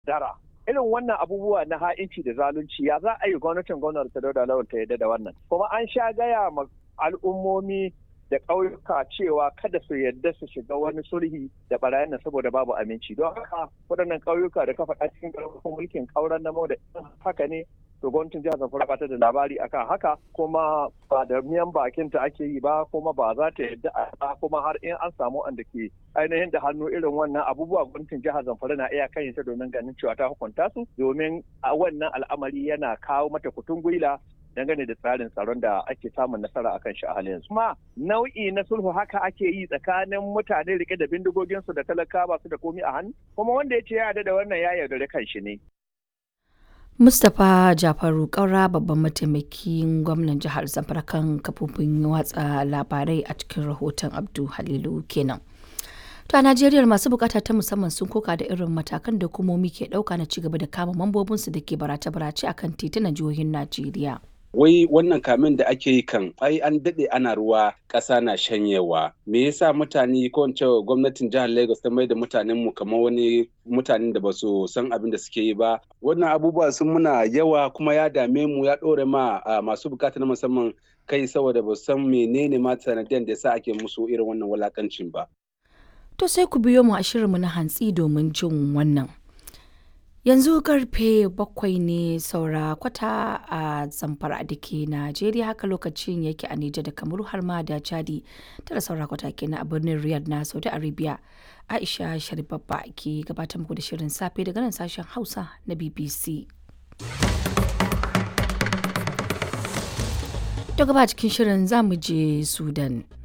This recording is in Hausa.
dara irin wannan abubuwa na ha'inci da zalunci ya za a yi gwamnatin gwamnati ta dauda lawal ta yadda da wannan kuma an sha gaya ma al'ummomi da ƙauyuka cewa kada su yadda su shiga wani sulhi da barayin nan saboda babu aminci don haka waɗannan ƙauyuka da ka faɗa cikin ƙarfafin mulkin ƙauren namo da haka ne to gwamnatin jihar Zamfara ba ta da labari akan haka kuma ba da miyan bakin ta ake yi ba kuma ba za ta yadda a kuma har in an samu wanda ke ainihin da hannu irin wannan abubuwa gwamnatin jihar Zamfara na iya kan ta domin ganin cewa ta hukunta su domin a wannan al'amari yana kawo mata kutun gwila dangane da tsarin tsaron da ake samun nasara akan shi a halin yanzu. Kuma nau'i na sulhu haka ake yi tsakanin mutane rike da bindigoginsu da talaka ba su da komi a hannu kuma wanda ya ce ya yarda da wannan ya yaudare kan shi ne. Mustapha Jafaru Kaura babban mataimakin gwamnan jihar Zamfara kan kafofin watsa labarai a cikin rahoton Abdu Halilu kenan. To a Najeriya masu bukata ta musamman sun koka da irin matakan da hukumomi ke dauka na cigaba da kama mambobinsu da ke barace-barace akan titunan jihohin Najeriya. wai wannan kamin da ake yi kan ai an daɗe ana ruwa ƙasa na shanyewa me yasa mutane ko in cewa gwamnatin jihar Lagos ta mai da mutanen mu kamar wani mutanen da ba su san abin da suke yi ba wannan abubuwa sun muna yawa kuma ya dame mu ya ɗore ma masu bukata na musamman kai saboda ba san menene ma sanadiyan da yasa ake musu irin wannan walakancin ba To sai ku biyo mu a shirinmu na hantsi domin jin wannan. Yanzu karfe bakwai ne saura kwata a zamfara da ke Najeriya haka lokacin yake a Nijar da Kamaru har ma da Chadi tara saura kwata kenan a birnin Riyadh na Saudi Arabia. Aisha Sharibabba ke gabatar muku da shirin safe daga nan sashen Hausa na BBC. To gaba cikin shirin za mu je Sudan.